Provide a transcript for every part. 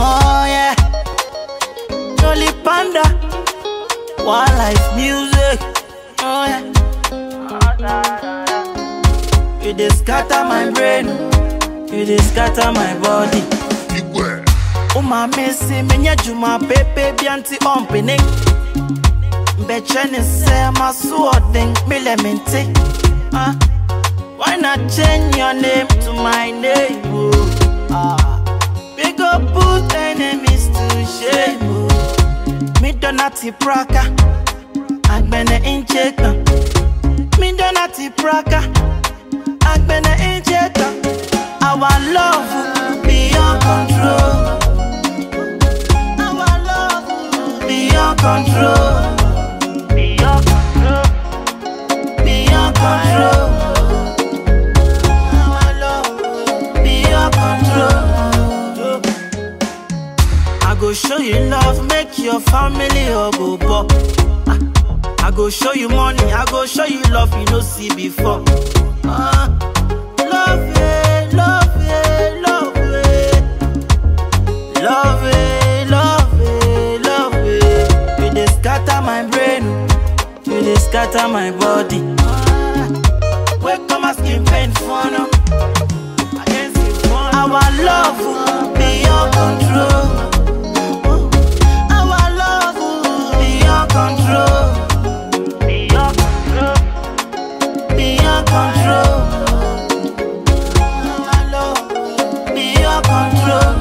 Oh yeah. Jolly Panda. Wildlife music. Oh yeah. You dey scatter my brain. You dey scatter my body. Uma mesi menye juma pepe bianti ompini. Mbeche ni se masu odin milemente. Ah, why not change your name to my name? Oh, ah, we go put enemies to shame. Oh. Me donati praka, agbene injeka. Me donati praka, agbene injeka. Our love beyond control. Our love beyond control. Beyond control. Beyond control. Our love beyond control. I go show you love, make your family all go pop. I go show you money, I go show you love you no see before. Ah, love it, love it, love it. Love it, love it, love it. You dey scatter my brain, you dey scatter my body. Ah, Wake up my skin pain for now. I can't see fun. Our love beyond control. Our love beyond control. Beyond control. Beyond control. Our love beyond control.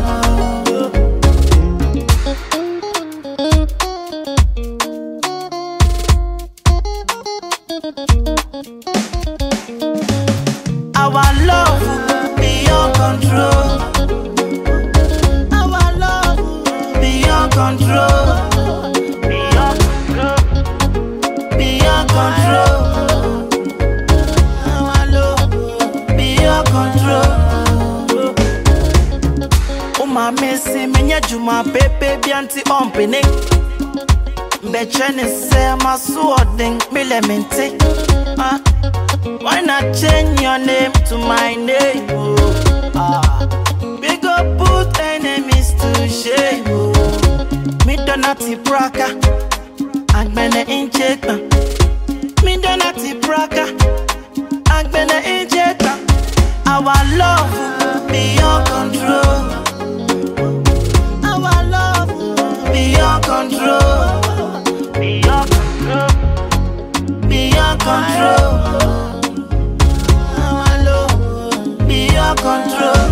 Our love beyond control. Our love beyond control. Beyond control. Beyond control. Our love beyond control. Uma mesi menye juma pepe bianti ompini. Mbeche ni se masu odin milemente. Ah. Why not change your name to my name? Oh, ah. We go put enemies to shame. Oh. Me donati praka, agbene injeka. Me donati praka, agbene injeka. Our love beyond control. Our love beyond control. Beyond control. Beyond control. Our love beyond control.